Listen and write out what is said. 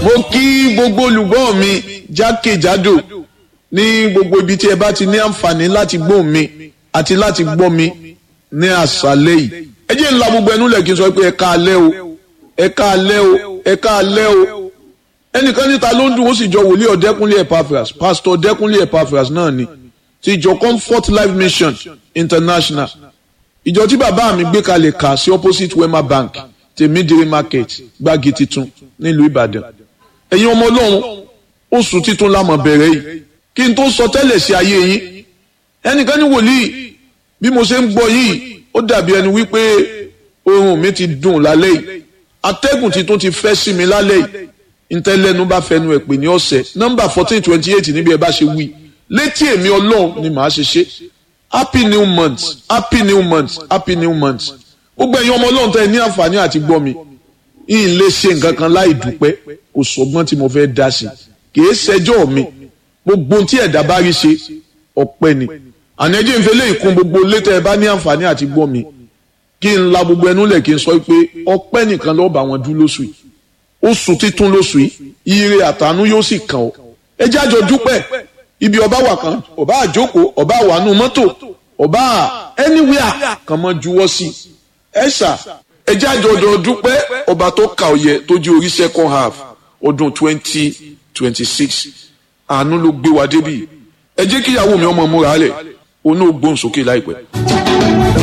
mo kí gbogbo olùgbọ́ mi jákèjádò ní gbogbo ibi tí ẹ bá ti ní àǹfààní láti gbọ́ mi àti láti gbọ́ mi ní àṣálẹ́ yìí ẹ jẹ́ ńlá gbogbo ẹnu lẹ̀ kí n sọ pé ẹ ká alẹ́ o ẹ ká alẹ́ o ẹ ká alẹ́ o ẹnìkan níta ló ń dùn ó sì jọ wòlíì ọ̀dẹ́kúnlé Epaphras pásítọ̀ ọ̀dẹ́kúnlé Epaphras náà ni ti ìjọ Comfort Life Mission International ìjọ tí bàbá mi gbé kalẹ̀ kà sí opposite Wema Bank tèmídìrí market gbági titun nílùú Ìbàdàn ẹ̀yin ọmọ Ọlọ́run oṣù titun lámọ̀ bẹ̀rẹ̀ yìí kí n tó sọ tẹ́lẹ̀ sí ayé yín ẹnìkan ní wòlíì bí mo ṣe ń gbọ́ yìí ó dàbí ẹni wípé oorun mi ti dùn lálẹ́ yìí atẹ́gùn titun ti fẹ́ sí mi lálẹ́ yìí ntẹ́lẹ́nu bá fẹnu ẹ̀ pè ní ọ̀sẹ̀ nọ́mbà fourteen twenty eight níbi ẹ bá ṣe wí létí èmi Ọlọ́run ni màá ṣe ṣe happy new month happy new month happy new month gbogbo ẹ̀yin ọmọ Ọlọ́run tẹ́ ẹ ní àǹfààní àti gbọ́ mi yìí lè ṣe nǹkan kan láì dúpẹ́ kò sọgbọ́n tí mo fẹ́ dá sí kìí ṣẹjọ́ mi gbogbo tí ẹ̀dá bá rí ṣe ọpẹ́ ni àná ẹjẹ́ ìfẹ́ lè kún gbogbo létẹ́ ẹ bá ní àǹfààní àti gbọ́ mi kí n la gbogbo ẹnu lẹ̀ kí n sọ pé ọpẹ́ nìkan lọ́ọ́ bá wọn dú lóṣù yìí oṣù títún lóṣù yìí ire àtàánú yóò sì kàn ọ́ ẹ jẹ́ àjọ dúpẹ́ ibi ọba wà kan ọba àjókòó ọba àwànú mọ́tò ọba anywhere kan mọ́ juwọ́ sí ẹ ṣá ẹ jẹ́ àjọ ọdọ dúpẹ́ ọba tó kà ọ̀yẹ tó jẹ́ orí second half ọdún twenty twenty six àánú ló gbé wa débì ẹ jẹ́ kíyàwó mi ọmọ múra lẹ̀ òun náà gbóhùn sókè láìpẹ́.